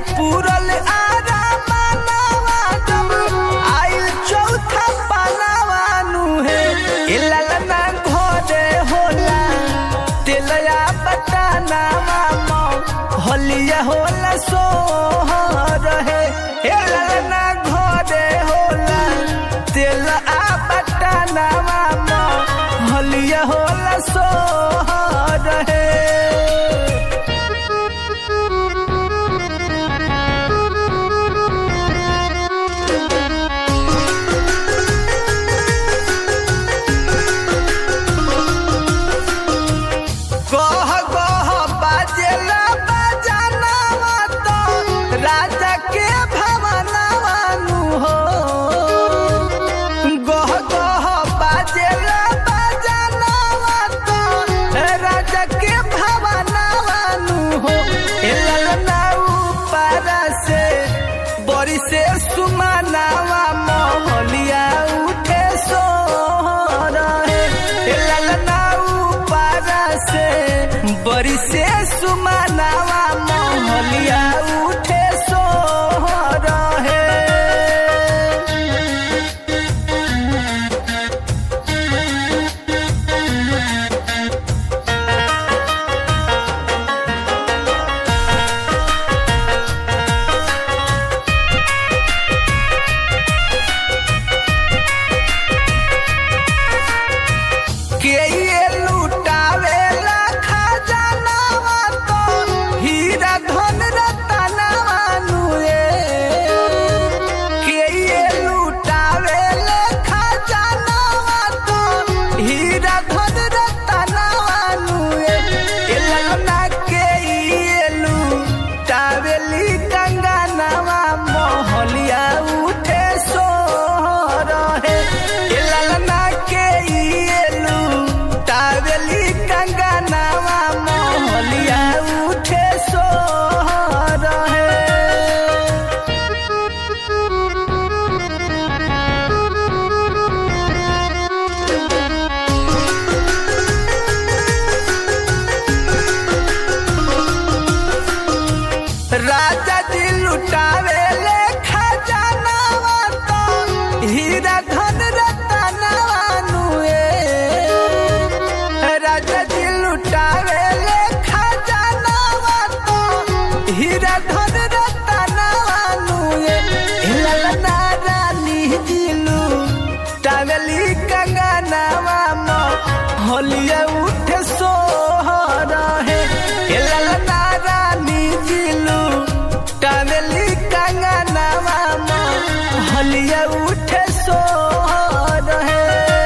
पूरल आरा मानवा जब आइल चौथा पानवा नु हे ए ललना घरे होला तेलया बतानावा मौ होलिया होला सोहर हे ए ललना घरे होला तेल आ बतानावा मौ होलिया होला सोहर हे गह गह बाजेला बजानावा तो राजा के भवनावा नु हो गह गह बाजेला बजानावा तो राजा के भवनावा नु हो ए ललना ऊपर से बड़ी से सुमनावा मोहलिया उठे सो रहे ए ललना ऊपर से बड़ी से सुमनावा मोहलिया उठे सो रहे के ये लुटावेला खजानावा तो हीरा धन रतनावा नुए के ये लुटावेला खजानावा तो हीरा धन रतनावा नुए ए ललना के ये लुटावेली कंगनावा मोहलिया उठे सो रहे ए ललना के ये लुटावेली कंगनावा मोहलिया उठे सो रहे राजा जी लुटावे ले खजानावा तो हीरा धन रतनावा नुए राजा जी लुटावे ले खजानावा तो हीरा धन रतनावा नुए ललना रानी जी लुटावेली कंगनावा मो होलिया उठे सोहर है ए ललना रानी जिलू टावेली कंगनावा मो होलिया उठे सोहर है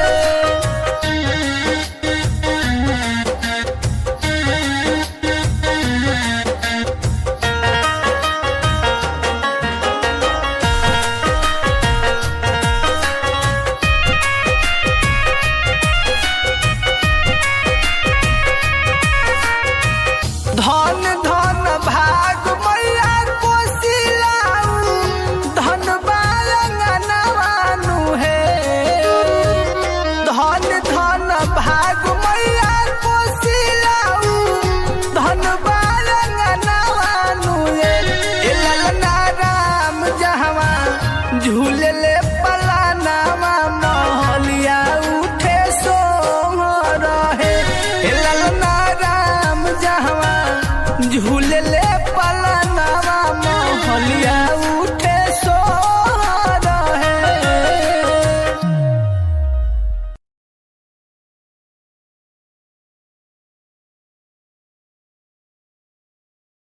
धन धन भाग मैया कोसिलाऊ धन बालंगनवानु हे धन धन भाग मैया कोसिलाऊ धन बालंगनवानु हे ए ललना राम जहवा झूले ले